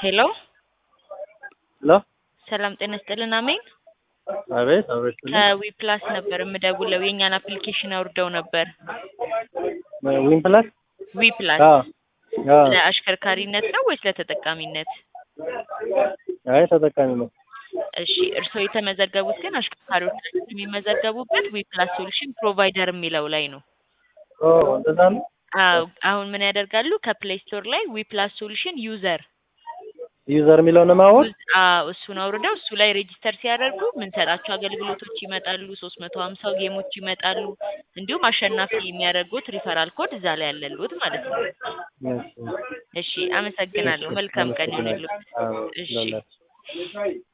ሄሎ ሄሎ ሰላም ጤና ይስጥልን። አሜን አቤት አቤት ከዊ ፕላስ ነበር የምደውለው የእኛን አፕሊኬሽን አውርደው ነበር። ዊን ፕላስ ዊ ፕላስ አዎ አዎ ለአሽከርካሪነት ነው ወይስ ለተጠቃሚነት? አይ ተጠቃሚ ነው እሺ እርስዎ የተመዘገቡት ግን አሽከርካሪዎቻችን የሚመዘገቡበት ዊ ፕላስ ሶሉሽን ፕሮቫይደር የሚለው ላይ ነው። ኦ እንደዛ ነው አዎ አሁን ምን ያደርጋሉ? ከፕሌይ ስቶር ላይ ዊ ፕላስ ሶሉሽን ዩዘር ዩዘር የሚለውን ማወቅ አዎ እሱን አውርደው እሱ ላይ ሬጂስተር ሲያደርጉ የምንሰጣቸው አገልግሎቶች ይመጣሉ። ሶስት መቶ ሀምሳው ጌሞች ይመጣሉ። እንዲሁም አሸናፊ የሚያደርጉት ሪፈራል ኮድ እዛ ላይ ያለልዎት ማለት ነው። እሺ አመሰግናለሁ። መልካም ቀን ይሁንልዎት። እሺ